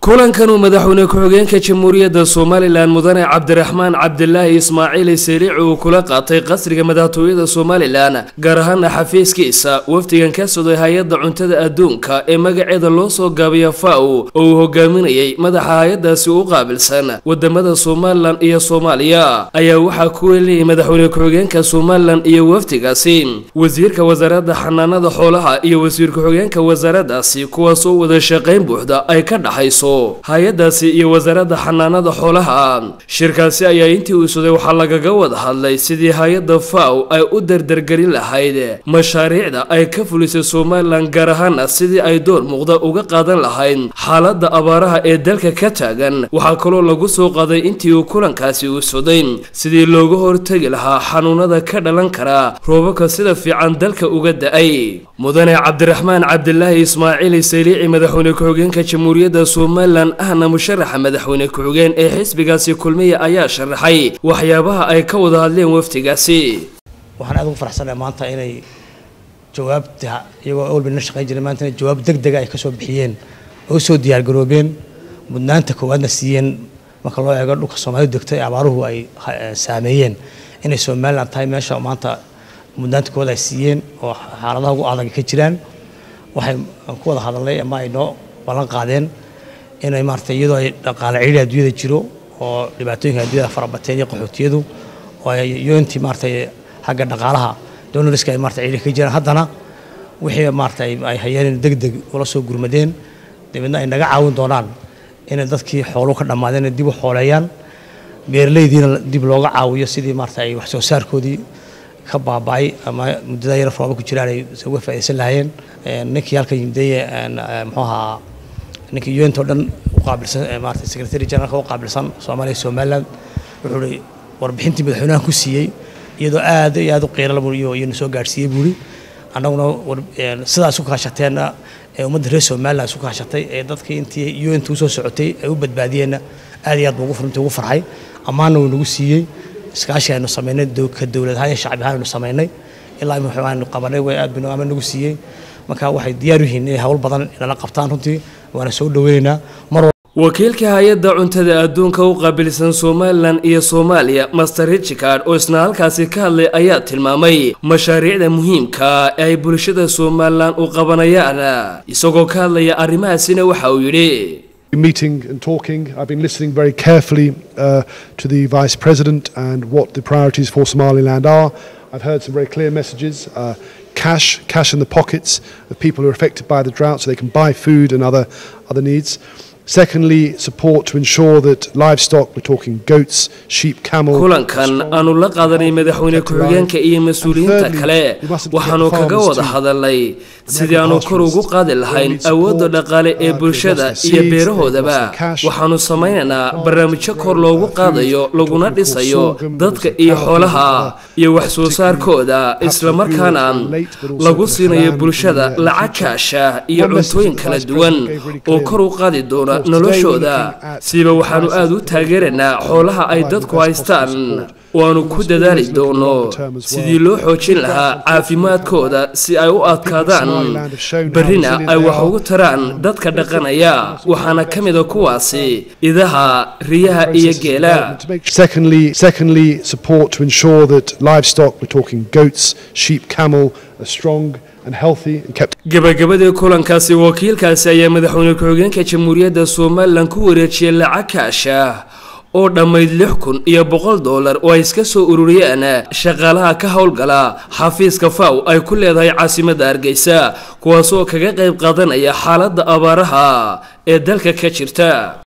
kulankanuu madaxweyne ku-xigeenka jamhuuriyadda somalilan mudane cabdiraxmaan cabdilaahi ismaaciil sariici uu kula qaatay qasriga madaxtooyada somalilan gaar ahaana xafiiskiisa wafdigan ka soday hay-adda cuntada adduunka ee magaceeda loo soo gaabiya faw oo uu hogaaminayay madaxa hay-adaasi u qaabilsan wadamada somalilan iyo soomaaliya ayaa waxaa ku welinayay madaxweyne ku-xigeenka somalilan iyo wafdigaasi wasiirka wasaaradda xanaanada xoolaha iyo wasiir ku-xigeenka wasaaraddaasi kuwaasoo wada shaqayn buuxda ay ka dhaxayso hay-adaasi iyo wasaaradda xanaanada xoolaha shirkaasi ayaa intii uu suday waxaa lagaga wada hadlay sidii hay-adda faw ay u dardargelin lahayd mashaariicda ay ka fulisay somalilan gaar ahaana sidii ay door muuqda uga qaadan lahayd xaaladda abaaraha ee dalka ka taagan waxaa kaloo lagu soo qaaday intii uu kulankaasi uu suday sidii looga hortegi lahaa xanuunada ka dhalan kara roobabka sida fiican dalka uga da-ay mudane cabdiraxmaan cabdilaahi ismaaciil sayliici madaxweyne ku-xigeenka jamhuuriyadda somalilan ahna musharaxa madaxweyne ku-xigeen ee xisbigaasi kulmiya ayaa sharaxay waxyaabaha ay ka wada hadleen wafdigaasi waxaan aad ugu faraxsanahay maanta inay jawaabta iyagoo awalba na shaqayn jiray maanta inay jawaab deg dega ay kasoo bixiyeen oo usoo diyaargaroobeen mudnaanta koowaadna siiyeen marka loo eego dhulka soomaalidu degto ee abaaruhu ay saameeyeen inay somalilan tahay meesha maanta mudnaanta koowaad ay siiyeen oo xaaladaha ugu adag ka jiraan waxay ku wada hadalnay ama ay noo ballan qaadeen inay maarata iyadoo ay dhaqaale ciidhi adduunyada jiro oo dhibaatooyinka adduunyada farabateen iyo qaxootiyadu oo ay yoontii maarata xagga dhaqaalaha donoriska ay maarata ciidhi ka jiraan haddana wixii maarata ay hayeen deg deg ula soo gurmadeen dabeedna ay naga caawin doonaan inay dadkii xooluhu ka dhammaadeen dib u xooleeyaan beeraleydiina dib looga caawiyo sidii maarata ay wax soo saarkoodii ka baaba'ay ama muddada yar rooba ku jiraan ay uga faa'iidaysan lahaayeen ninkii halkan yimideye muxuu ahaa ninkii un o dhan uqaabilsan maarata secretary generalka u qaabilsan soomaaliya somaliland wuxuu hi warbixintii madaxweynahan ku siiyey iyadoo aad iyo aad u qiirala iyona soo gaadhsiiyey buuri annaguna sidaa isu kaashateenna ee ummadda reer somaliland isu kaashatay ee dadkii intii unta usoo socotay ay u badbaadiyeenna aad iyo aad buu runtii ugu farxay ammaanna wuu nagu siiyey iskaashi aynu samaynay ka dowlad ahaan iyo shacbi ahaan aynu samaynay ilaa waxaanu qabanay way aad binu ama nagu siiyey marka waxay diyaar u yihiin inay hawl badan inala qabtaan runtii waana soo dhaweynaynaa mar wakiilka hay-adda cuntada adduunka u qaabilsan somalilan iyo soomaaliya master richard oo isna halkaasi ka hadlay ayaa tilmaamay mashaariicda muhiimka ee ay bulshada somalilan u qabanayaan isagoo ka hadlaya arrimahaasina waxa uu yidhi meeting and talking. I've been listening very carefully uh, to the Vice President and what the priorities for Somaliland are. I've heard some very clear messages. Uh, cash, cash in the pockets of people who are affected by the drought so they can buy food and other, other needs. Secondly, support to ensure that livestock, we're talking goats, sheep, camel. kulankan aanu la qaadanay madaxweyne ku-xigeenka iyo mas-uuliyiinta kale waxaanu kaga wada hadalnay sidii aanu kor ugu qaadi lahayn awoodda dhaqaale ee bulshada iyo beerahoodaba waxaanu samaynaynaa barnaamijyo kor loogu qaadayo laguna dhisayo dadka iyo xoolaha iyo wax soo saarkooda islamarkaana lagu siinayo bulshada lacag kaasha iyo cuntooyin kala duwan oo kor u qaadi doona noloshooda siiba waxaanu aada u taageeraynaa xoolaha ay dadku haystaan waanu ku dadaali doono sidii loo xoojin lahaa caafimaadkooda si ay u adkaadaan berrina ay wax ugu taraan dadka dhaqanaya waxaana ka mida kuwaasi idaha riyaha iyo geela Secondly, secondly, support to ensure that livestock, we're talking goats, sheep, camel, are strong and healthy and kept gabagabadii kulankaasi wakiilkaasi ayaa madaxweyne ku-xigeenka jamhuuriyadda somalilan ku wareejiyay lacag kaasha oo dhammayd lix kun iyo boqol dollar oo ay iska soo ururiyeen shaqaalaha ka howlgala xafiiska faw ay ku leedahay caasimadda hargeysa kuwaasoo kaga qayb qaadanaya xaaladda abaaraha ee dalka ka jirta